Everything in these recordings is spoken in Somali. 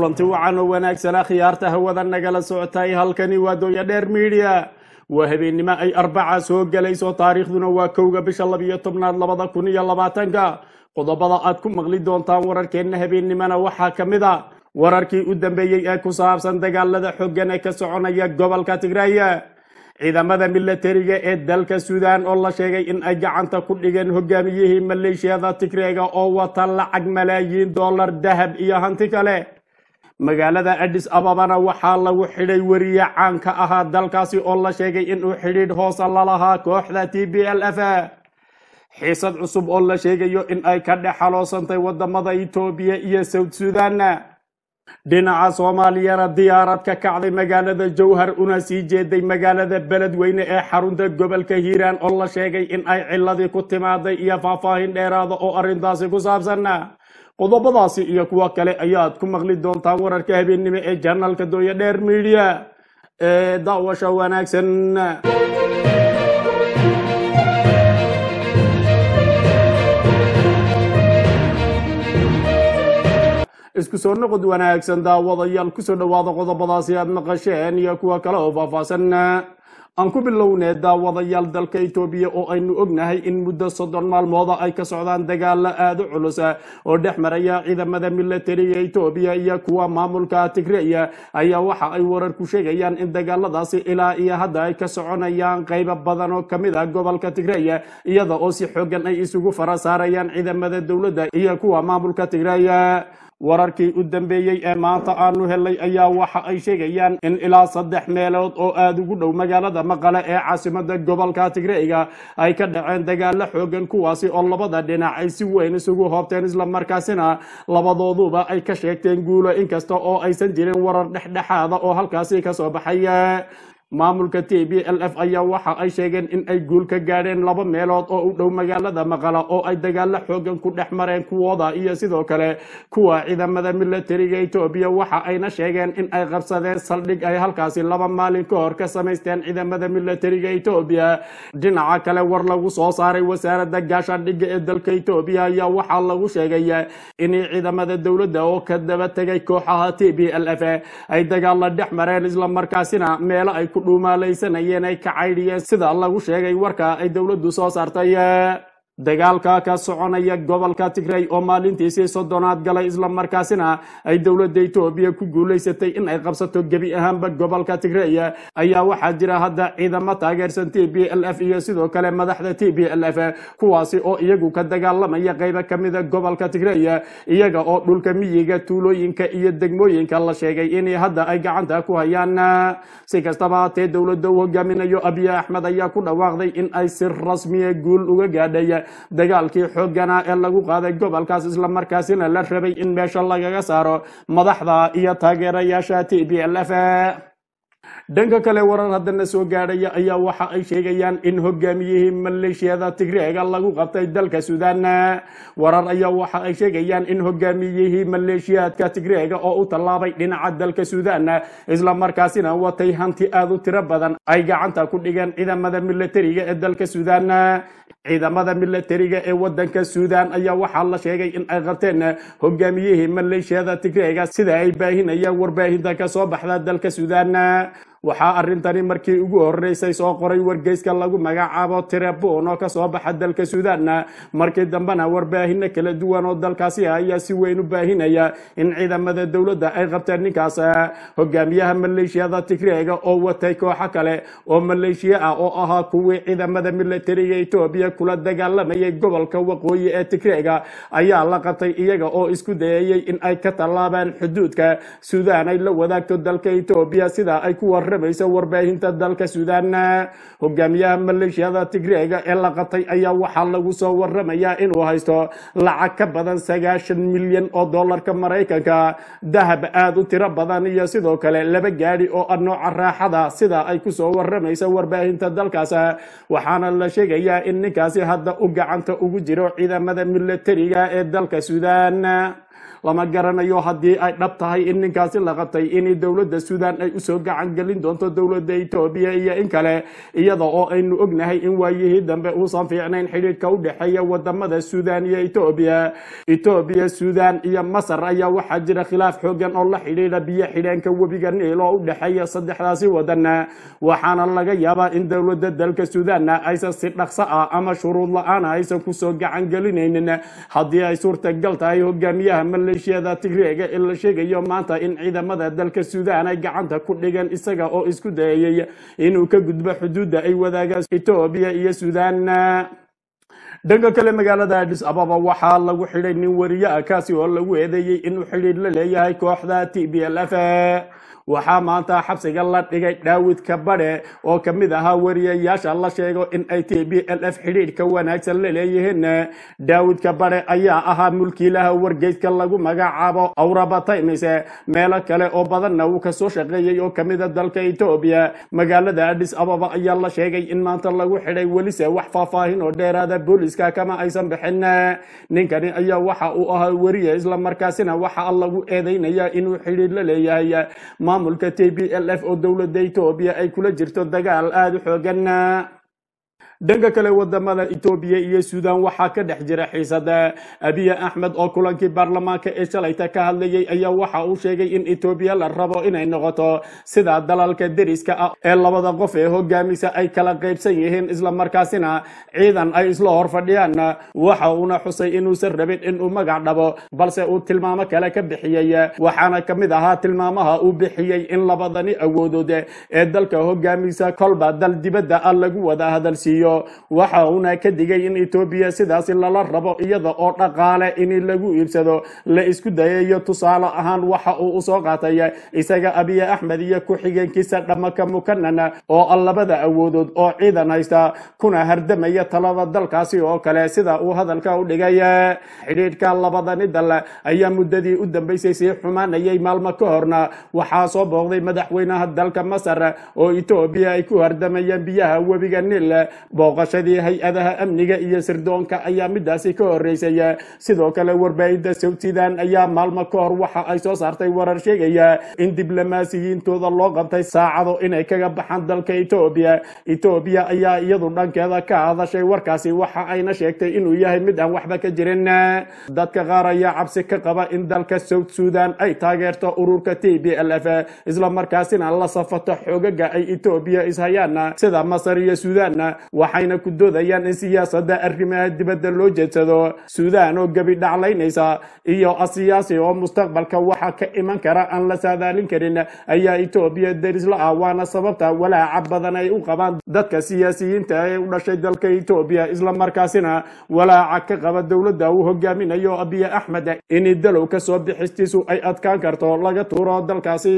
kulanti wacan oo wanaagsanaa khiyaarta hawada nagala socotay halkani waa dooya dheer miidiya waa habeennimo ay arbaca soo gelayso taariikhduna waa kowga bisha labiyo tobnaad labada kun iyo labaatanka qodobada aad ku maqli doontaan wararkeenna habeennimona waxaa ka mid a wararkii u dambeeyey ee ku saabsan dagaalada xoogan ee ka soconaya gobolka tigraaya ciidamada milatariga ee dalka suudaan oo la sheegay in ay gacanta ku dhigeen hogaamiyihii maleeshiyada tigreega oo wata lacag malaayiin dollar dahab iyo hanti kale magaalada adis ababana waxaa lagu xidhay weriye caan ka ahaa dalkaasi oo la sheegay inuu xidhiidh hoosa lalahaa kooxda t b l f xiisad cusub oo la sheegayo in ay ka dhex xaloosantay wadamada etoobiya iyo south sudan dhinaca soomaaliyana diyaarad ka kacday magaalada jowhar una sii jeeday magaalada beledweyne ee xarunta gobolka hiiraan oo la sheegay in ay ciladii ku timaaday iyo faahfaahin dheeraada oo arrintaasi ku saabsan qodobadaasi iyo kuwo kale ayaad ku maqli doontaan wararka habeennimo ee janalka dooya dheer miidiya ee daawasha wanaagsan isku soo noqod wanaagsan daawadayaal kusoo dhowaada qodobadaasi aad maqasheen iyo kuwa kale oo faahfaahsan aan ku bilownee daawadayaal dalka etoobiya oo aynu ognahay in muddo soddon maalmooda ay ka socdaan dagaalo aada u culus oo dhex maraya ciidamada milatariga etoobiya iyo kuwa maamulka tigreya ayaa waxa ay warar ku sheegayaan in dagaaladaasi ilaa iyo hadda ay ka soconayaan qaybo badan oo kamid ah gobolka tigreya iyada oo si xoogan ay isugu fara saarayaan ciidamada dowladda iyo kuwa maamulka tigreya wararkii u dambeeyey ee maanta aanu helay ayaa waxa ay sheegayaan in ilaa saddex meelood oo aada ugu dhow magaalada maqale ee caasimada gobolka tigreega ay ka dhaceen dagaalo xoogan kuwaasi oo labada dhinac ay si weyn isugu hoobteen islamarkaasina labadooduba ay ka sheegteen guulo inkasta oo aysan jirin warar dhexdhexaada oo halkaasi kasoo baxay maamulka t b l f ayaa waxa ay sheegeen in ay guul ka gaadheen laba meelood oo u dhow magaalada maqala oo ay dagaalo xoogan ku dhex mareen kuwooda iyo sidoo kale kuwa ciidamada milatariga etoobiya waxa ayna sheegeen in ay qabsadeen saldhig ay halkaasi laba maalin ka hor ka samaysteen ciidamada milatariga etoobiya dhinaca kale war lagu soo saaray wasaarada gaashaandhigga ee dalka etoobiya ayaa waxaa lagu sheegay in ciidamada dowladda oo ka daba tegay kooxaha t b l f ay dagaalo dhex mareen islamarkaasina meelo ay dhuumaalaysanayeen ay ka caydhiyeen sida lagu sheegay warka ay dowladdu soo saartay dagaalka ka soconaya gobolka tigray oo maalintiisii soddonaad galay islamarkaasina ay dowladda etoobiya ku guulaysatay in ay qabsato gebi ahaanba gobolka tigray ayaa waxaa jira hadda ciidamo taageersan t b l f iyo sidoo kale madaxda t b l f kuwaasi oo iyagu ka dagaalamaya qaybo kamida gobolka tigray iyaga oo dhulka miyiga tuulooyinka iyo degmooyinka la sheegay in hadda ay gacanta ku hayaan si kastaba hatee dowladda u hogaaminayo abiy axmed ayaa ku dhawaaqday in ay si rasmiya guul uga gaadhay dagaalkii xoogana ee lagu qaaday gobolkaas islamarkaasina la rabay in meesha lagaga saaro madaxda iyo taageerayaasha t b l f dhanka kale warar haddana soo gaadhaya ayaa waxa ay sheegayaan in hogaamiyihii maleeshiyada tigreega lagu qabtay dalka suudaan warar ayaa waxa ay sheegayaan in hogaamiyihii maleeshiyaadka tigreega oo u tallaabay dhinaca dalka suudaan islamarkaasina watay hanti aada u tiro badan ay gacanta ku dhigeen ciidamada milatariga ee dalka suudaan ciidamada milatariga ee wadanka suudaan ayaa waxaa la sheegay in ay qabteen hogaamiyihii maleeshiyada tigreega sida ay baahinayaan warbaahinta kasoo baxda dalka suudaan waxaa arrintani markii ugu horeysay soo qoray wargeyska lagu magacaabo tirebon oo kasoo baxa dalka suudaan markii dambena warbaahino kala duwan oo dalkaasi ayaa si weyn u baahinaya in ciidamada dowladda ay qabteen ninkaas hogaamiyaha maleeshiyada tigreega oo watay kooxo kale oo maleeshiya ah oo ahaa kuwii ciidamada milatariga etoobiya kula dagaalamayay gobolka waqooyi ee tigreega ayaa la qabtay iyaga oo isku dayayay in ay ka tallaabaan xuduudka suudaan ay la wadaagto dalka etoobiya sida ay ku waramayso warbaahinta dalka suudaan hogaamiyaha maleeshiyada tigreega ee la qabtay ayaa waxaa lagu soo waramayaa inuu haysto lacag ka badan sagaashan milyan oo dollarka maraykanka dahab aada u tiro badan iyo sidoo kale laba gaadhi oo ah nooca raaxada sida ay kusoo waramayso warbaahinta dalkaas waxaana la sheegayaa in ninkaasi hadda u gacanta ugu jiro ciidamada milatariga ee dalka suudaan lama garanayo haddii ay dhab tahay in ninkaasi la qabtay in dowladda suudaan ay usoo gacan gelin doonto dowladda etoobiya iyo in kale iyada oo aynu ognahay in waayihii dambe uusan fiicnayn xidhiidhka u dhexeeya wadamada suudaan iyo etoobiya etoobiya suudaan iyo masar ayaa waxaa jira khilaaf xoogan oo la xidhiidha biyo xidheenka webiga niil oo u dhexeeya saddexdaasi wadan waxaana laga yaabaa in dowladda dalka suudaanna aysan si dhaqso ah ama shuruud la-aana aysan kusoo gacan gelinaynin haddii ay suurtagal tahay hogaamiyaha maleeshiyada tigreega ee la sheegayo maanta in ciidamada dalka suudaan ay gacanta ku dhigan isaga oo isku dayayay inuu ka gudbo xuduudda ay wadaagaan etoobiya iyo suudaan dhanka kale magaalada adis ababa waxaa lagu xidhay nin wariye ah kaasi oo lagu eedeeyey inuu xidhiidh la leeyahay kooxda t b l f waxaa maanta xabsiga la dhigay daawid kabadhe oo ka mid ahaa wariyayaasha la sheego in ay t b l f xidhiidhka wanaagsan la leeyihiin daawid kabadhe ayaa ahaa mulkiilaha wargeyska lagu magacaabo awraba times meelo kale oo badanna uu kasoo shaqeeyey oo kamida dalka etoobiya magaalada adis ababa ayaa la sheegay in maanta lagu xidhay welise wax faahfaahin oo dheeraada booliska kama aysan bixin ninkani ayaa waxa uu ahaa weriye islamarkaasina waxaa lagu eedeynaya inuu xidhiidh la leeyahay maamulka t b l f oo dowladda etoobiya ay kula jirto dagaal aada u xoogan dhanka kale wadamada etoobiya iyo suudaan waxaa ka dhex jira xiisada abiye axmed oo kulankii baarlamaanka ee shalayta ka hadlayay ayaa waxa uu sheegay in etoobiya la rabo inay noqoto sida dalalka deriska ah ee labada qof ee hogaamisa ay kala qaybsan yihiin islamarkaasina ciidan ay isla hor fadhiyaan waxa uuna xusay inuusan rabin inuu magac dhabo balse uu tilmaamo kale ka bixiyey waxaana ka mid ahaa tilmaamaha uu bixiyey in labadani awoodood ee dalka hogaamisa kolba dal dibadda ah lagu wada hadalsiiyo waxa uuna ka digay in etoobiya sidaasi lala rabo iyada oo dhaqaale in lagu iibsado la isku dayayo tusaale ahaan waxa uu usoo qaatay isaga abiye axmed iyo ku-xigeenkiisa dhamaka mukanan oo ah labada awoodood oo ciidan haysta kuna hardamaya talada dalkaasi oo kale sida uu hadalka u dhigay xidhiidhka labadani dal ayaa muddadii u dambeysay sii xumaanayay maalmo ka horna waxaa soo booqday madaxweynaha dalka masar oo etoobiya ay ku hardamayaan biyaha webiga niil booqashadii hay-adaha amniga iyo sirdoonka ayaa midaasi ka horeysay sidoo kale warbaahinta sawtidan ayaa maalmo ka hor waxa ay soo saartay warar sheegaya in diblomaasiyiintooda loo qabtay saacado inay kaga baxaan dalka etoobiya etoobiya ayaa iyadu dhankeeda ka hadashay warkaasi waxa ayna sheegtay inuu yahay mid aan waxba ka jirin dadka qaar ayaa cabsi ka qaba in dalka south sudan ay taageerto ururka t b l f islamarkaasina la safato xoogaga ay etoobiya ishayaan sida masar iyo sudan waxayna ku doodayaan in siyaasadda arrimaha dibadda loo jeedsado suudaan oo gebi dhaclaynaysa iyo asiyaasi oo mustaqbalka waxa ka iman kara aan la saadaalin karin ayaa etoobiya derisla ah waana sababta walaaca badan ay u qabaan dadka siyaasiyiinta ee u dhashay dalka etoobiya islamarkaasina walaaca ka qaba dowladda uu hogaaminayo abiye axmed in dalow kasoo bixistiisu ay adkaan karto laga tuuro dalkaasi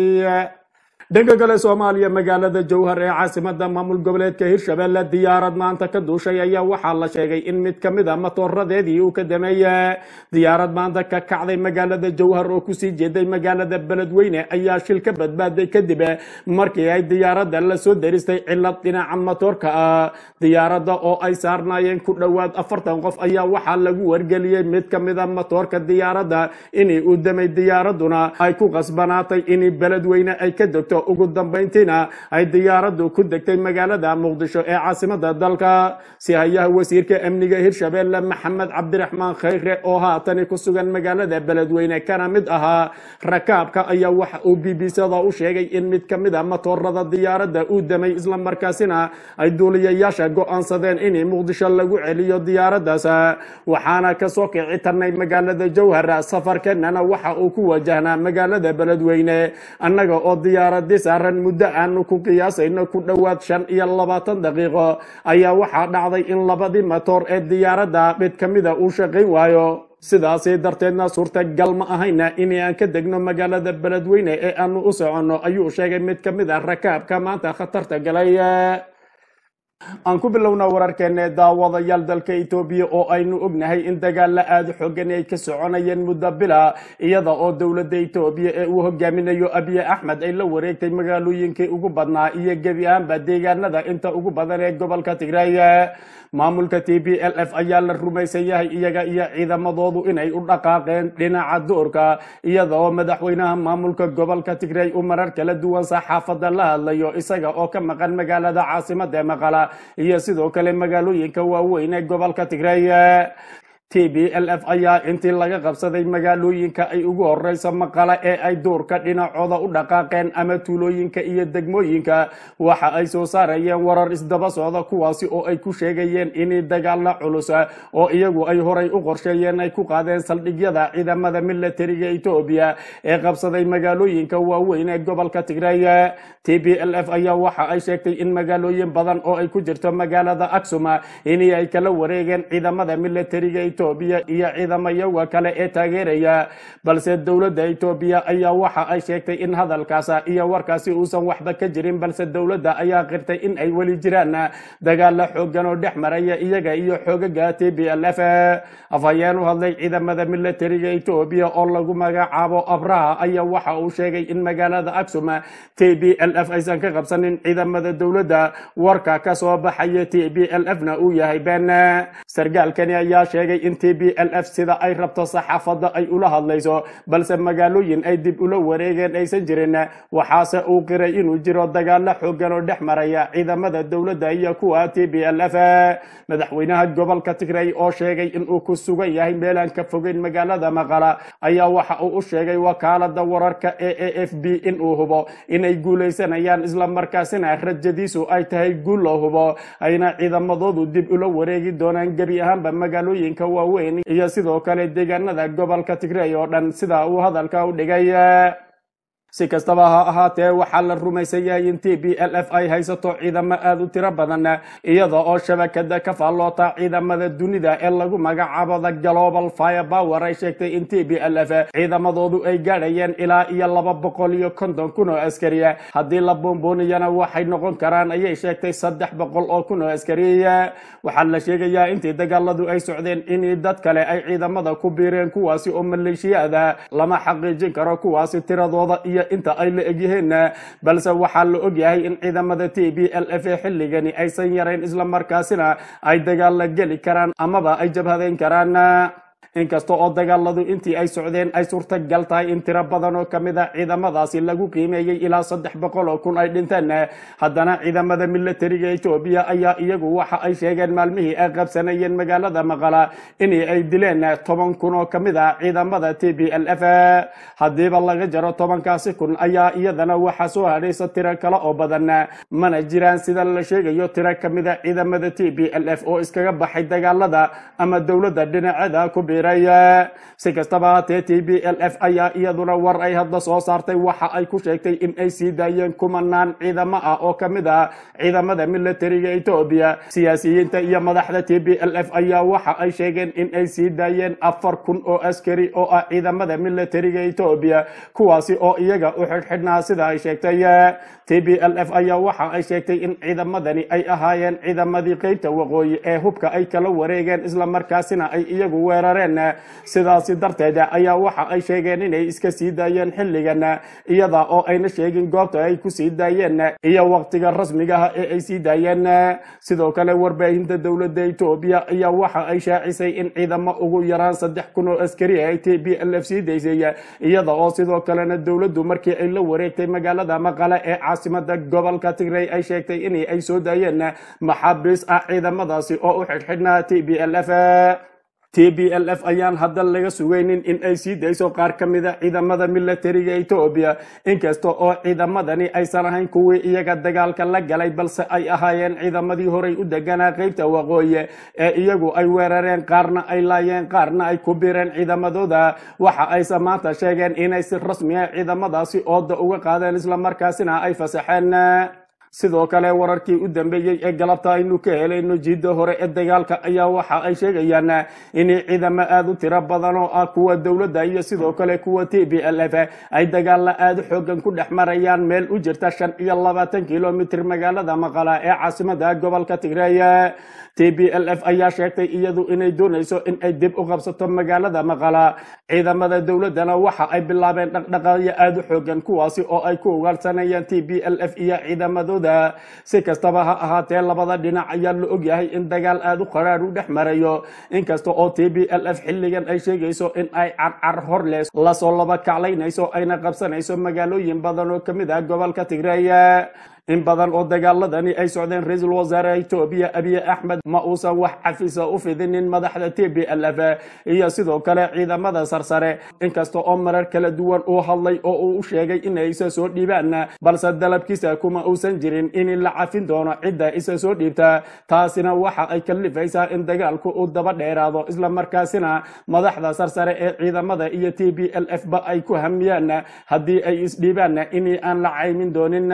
dhanka kale soomaaliya magaalada jowhar ee caasimada maamul goboleedka hirshabelle diyaarad maanta ka duushay ayaa waxaa la sheegay in mid ka mid a matooradeedii uu ka dameeyey diyaarad maanta ka kacday magaalada jowhar oo kusii jeeday magaalada beledweyne ayaa shil ka badbaaday kadib markii ay diyaaradda lasoo daristay cilad dhinaca matoorka ah diyaaradda oo ay saarnaayeen ku dhowaad afartan qof ayaa waxaa lagu wargeliyey mid ka mid a matoorka diyaaradda inay uu damay diyaaraduna ay ku qasbanaatay in beledweyne ay ka degto ugu dambayntiina ay diyaaraddu ku degtay magaalada muqdisho ee caasimada dalka si hayaha wasiirka amniga hirshabelle maxamed cabdiraxmaan khayre oo haatani ku sugan magaalada beledweyne kana mid ahaa rakaabka ayaa waxa uu b b c-da u sheegay in mid ka mid a matoorada diyaaradda uu damay islamarkaasina ay duuliyayaasha go-aansadeen in muqdisho lagu celiyo diyaaraddaas waxaana kasoo kici tarnay magaalada jowhar safarkeenana waxa uu ku wajahnaa magaalada beledweyne annaga oo diyaarad saaran muddo aanu ku qiyaasayno ku dhowaad shan iyo labaatan daqiiqo ayaa waxaa dhacday in labadii matoor ee diyaaradda mid ka mida uu shaqayn waayo sidaasi darteedna suurtagal ma ahayna in aan ka degno magaalada beledweyne ee aanu u soconno ayuu sheegay mid ka mid a rakaabka maanta khatarta galay aan ku bilowna wararkeena daawadayaal dalka etoobiya oo aynu ognahay in dagaalla aada xoogan ay ka soconayeen muddo bila iyada oo dowladda etoobiya ee uu hogaaminayo abiye axmed ay la wareegtay magaalooyinkii ugu badnaa iyo gebi ahaanba deegaanada inta ugu badan ee gobolka tigray maamulka t b l f ayaa la rumaysan yahay iyaga iyo ciidamadoodu inay u dhaqaaqeen dhinaca duurka iyada oo madaxweynaha maamulka gobolka tigray uu marar kala duwan saxaafadda la hadlayo isaga oo ka maqan magaalada caasimada maqala iyo sidoo kale magaalooyinka waaweyn ee gobolka tigray t b l f ayaa intii laga qabsaday magaalooyinka ay ugu horeyso maqala ee ay duurka dhinacooda u dhaqaaqeen ama tuulooyinka iyo degmooyinka waxa ay soo saarayeen warar isdaba socda kuwaasi oo ay ku sheegayeen in dagaalla culus oo iyagu ay horay u qorsheeyeen ay ku qaadeen saldhigyada ciidamada milatariga etoobiya ee qabsaday magaalooyinka waaweyn ee gobolka tigray t b l f ayaa waxa ay sheegtay in magaalooyin badan oo ay ku jirto magaalada aksuma in ay kala wareegeen ciidamada milatariga etoobiya iyo ciidamayaga kale ee taageeraya balse dowladda etoobiya ayaa waxa ay sheegtay in hadalkaas iyo warkaasi uusan waxba ka jirin balse dowladda ayaa qirtay in ay weli jiraan dagaalla xoogan oo dhex maraya iyaga iyo xoogaga t b l f afhayeen u hadlay ciidamada milatariga etoobiya oo lagu magacaabo abraha ayaa waxa uu sheegay in magaalada aksum t b l f aysan ka qabsanin ciidamada dowladda warka ka soo baxaya t b l f na uu yahay been sargaalkani ayaa sheegay in t b l f sida ay rabto saxaafadda ay ula hadlayso balse magaalooyin ay dib ula wareegeen aysan jirin waxaase uu qiray inuu jiro dagaalo xoogan oo dhex maraya ciidamada dowladda iyo kuwa t b l f madaxweynaha gobolka tigray oo sheegay inuu ku sugan yahay meelaan ka fogeyn magaalada maqala ayaa waxa uu u sheegay wakaalada wararka ee a f b inuu hubo inay guulaysanayaan islamarkaasina rajadiisu ay tahay guul loo hubo ayna ciidamadoodu dib ula wareegi doonaan gebi ahaanba magaalooyinka waaweyn iyo sidoo kale deegaanada gobolka tigray oo dhan sida uu hadalka u dhigay si kastaba ha ahaatee waxaa la rumaysan yahay in t b l f ay haysato ciidamo aada u tiro badan iyada oo shabakada ka faalloota ciidamada dunida ee lagu magacaabo the global fire power ay sheegtay in t b l f ciidamadoodu ay gaadhayeen ilaa iyo laba boqol iyo konton kun oo askari haddii la buunbuuniyana waxay noqon karaan ayay sheegtay saddex boqol oo kun oo askari waxaa la sheegayaa intii dagaaladu ay socdeen in dad kale ay ciidamada ku biireen kuwaasi oo maleeshiyaada lama xaqiijin karo kuwaasi tiradooda iyo inta ay la egyihiin balse waxaa la ogyahay in ciidamada t b l f xilligani aysan yarayn islamarkaasina ay dagaal la geli karaan amaba ay jabhadeyn karaan inkasta oo dagaaladu intii ay socdeen ay suurtagal tahay in tiro badan oo kamid a ciidamadaasi lagu qiimeeyey ilaa saddex boqol oo kun ay dhinteen haddana ciidamada milatariga etoobiya ayaa iyagu waxa ay sheegeen maalmihii ay qabsanayeen magaalada maqala in ay dileen toban kun oo kamid a ciidamada t b l f haddiiba laga jaro tobankaasi kun ayaa iyadana waxaa soo hadhaysa tiro kale oo badan mana jiraan sida la sheegayo tiro kamid a ciidamada t b l f oo iskaga baxay dagaalada ama dowladda dhinaceeda ku biiray si kastaba haatee t b l f ayaa iyaduna war ay hadda soo saartay waxa ay ku sheegtay in ay sii daayeen kumanaan ciidamo ah oo kamid ah ciidamada milatariga etoobiya siyaasiyiinta iyo madaxda t b l f ayaa waxa ay sheegeen in ay sii daayeen afar kun oo askari oo ah ciidamada milatariga etoobiya kuwaasi oo iyaga u xidhxidhnaa sida ay sheegtay t b l f ayaa waxa ay sheegtay in ciidamadani ay ahaayeen ciidamadii qeybta waqooyi ee hubka ay kala wareegeen islamarkaasina ay iyagu weerareen sidaasi darteed ayaa waxa ay sheegeen inay iska sii daayeen xilligan iyada oo ayna sheegin goobta ay ku sii daayeen iyo waqtiga rasmigaha ee ay sii daayeen sidoo kale warbaahinta dowladda etoobiya ayaa waxa ay shaacisay in ciidamo ugu yaraan saddex kun oo askari ay t b l f sii daysay iyada oo sidoo kalena dowladdu markii ay la wareegtay magaalada maqale ee caasimada gobolka tigray ay sheegtay in ay soo daayeen maxaabiis ah ciidamadaasi oo u xidhxidhnaa t b l f t b l f ayaan hadda laga sugaynin in ay sii dayso qaar ka mida ciidamada milatariga etoobiya inkasta oo ciidamadani aysan ahayn kuwii iyaga dagaalka la galay balse ay ahaayeen ciidamadii horay u deganaa qeybta waqooyi ee iyagu ay weerareen qaarna ay laayeen qaarna ay ku bireen ciidamadooda waxa ayse maanta sheegeen inay si rasmi ah ciidamadaasi ooda uga qaadeen islamarkaasina ay fasaxeen sidoo kale wararkii u dambeeyey ee galabta aynu ka helayno jiidda hore ee dagaalka ayaa waxa ay sheegayaan in ciidamo aada u tiro badan oo ah kuwa dowladda iyo sidoo kale kuwa t b l f ay dagaalla aada xoogan ku dhex marayaan meel u jirta shan iyo labaatan kilomitr magaalada maqala ee caasimada gobolka tigreey t b l f ayaa sheegtay iyadu inay doonayso in ay dib u qabsato magaalada maqala ciidamada dowladdana waxa ay bilaabeen dhaqdhaqaaqyo aada u xoogan kuwaasi oo ay ku ugaarsanayaan t b l f iyo ciidamadooda si kastaba ha ahaatee labada dhinac ayaa la ogyahay in dagaal aada u qaraar u dhex marayo inkasta oo t b l f xilligan ay sheegayso in ay carcar horles lasoo laba kaclaynayso ayna qabsanayso magaalooyin badan oo kamid ah gobolka tigreey in badan oo dagaaladani ay socdeen ra-iisul wasaare etoobiya abiy axmed ma uusan wax cafisa u fidinin madaxda t b l f iyo sidoo kale ciidamada sarsare inkasta oo marar kala duwan uu hadlay oo uu u sheegay inay isa soo dhiibaan balse dalabkiisa kuma uusan jirin in la cafin doono cidda isa soo dhiibta taasina waxa ay kalifaysaa in dagaalku uu daba dheeraado islamarkaasina madaxda sarsare ee ciidamada iyo t b l f ba ay ku hamiyaan haddii ay isdhiibaan in aan la caymin doonin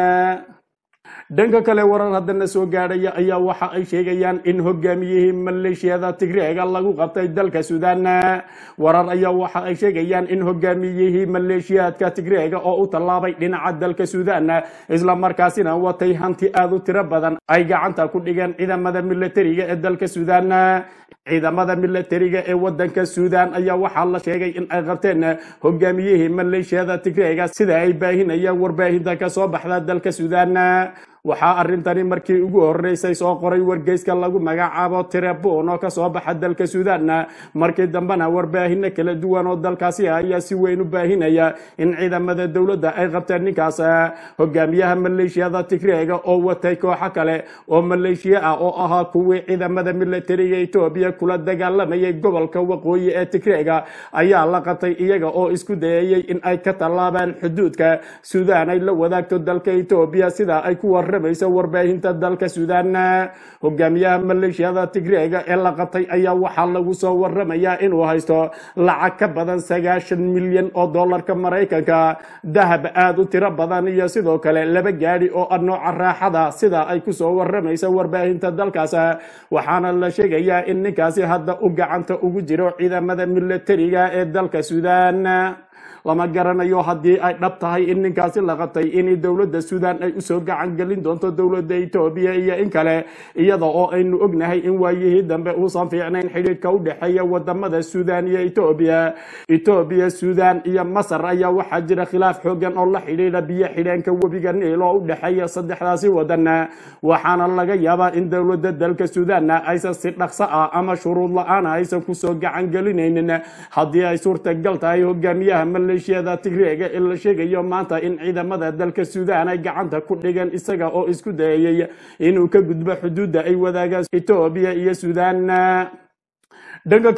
dhanka kale warar haddana soo gaadhaya ayaa waxa ay sheegayaan in hogaamiyihii maleeshiyada tigreega lagu qabtay dalka suudaan warar ayaa waxa ay sheegayaan in hogaamiyihii maleeshiyaadka tigreega oo u tallaabay dhinaca dalka suudaan isla markaasina watay hanti aada u tiro badan ay gacanta ku dhigeen ciidamada militariga ee dalka suudaan ciidamada militariga ee wadanka suudaan ayaa waxaa la sheegay in ay qabteen hogaamiyihii maleeshiyada tigreega sida ay baahinayaan warbaahinta ka soo baxda dalka suudaan waxaa arrintani markii ugu horeysay soo qoray wargeyska lagu magacaabo tirebon oo kasoo baxa dalka suudaan markii dambena warbaahino kala duwan oo dalkaasi ayaa si weyn u baahinaya in ciidamada dowladda ay qabteen ninkaas hogaamiyaha maleeshiyada tigreega oo watay kooxo kale oo maleeshiya ah oo ahaa kuwii ciidamada militariga etoobiya kula dagaalamayay gobolka waqooyi ee tigreega ayaa la qabtay iyaga oo isku dayayay in ay ka tallaabaan xuduudka suudaan ay la wadaagto dalka etoobiya sida ay ku war warbaahinta dalka suudaan hogaamiyaha maleeshiyada tigreega ee la qabtay ayaa waxaa lagu soo waramayaa inuu haysto lacag ka badan sagaashan milyan oo dollarka maraykanka dahab aada u tiro badan iyo sidoo kale laba gaadhi oo ah nooca raaxada sida ay kusoo waramaysa warbaahinta dalkaas waxaana la sheegayaa in ninkaasi hadda u gacanta ugu jiro ciidamada militariga ee dalka suudaan lama garanayo haddii ay dhab tahay in ninkaasi la qabtay in dowladda suudaan ay usoo gacan gelin doonto dowladda etoobiya iyo in kale iyada oo aynu ognahay in waayihii dambe uusan fiicnayn xidhiidhka u dhexeeya wadamada suudaan iyo etoobiya etoobiya suudaan iyo masar ayaa waxaa jira khilaaf xoogan oo la xidhiidha biyo xidheenka webiga niil oo u dhexeeya saddexdaasi wadan waxaana laga yaabaa in dowladda dalka suudaan aysan si dhaqso ah ama shuruud la-aan aysan kusoo gacan gelinaynin haddii ay suurtagal tahay hogaamiyaha maleeshiyada tigreega ee la sheegayo maanta in ciidamada dalka suudaan ay gacanta ku dhigeen isaga oo isku dayayay inuu ka gudbo xuduudda ay wadaagaan etoobiya iyo suudaan dhanka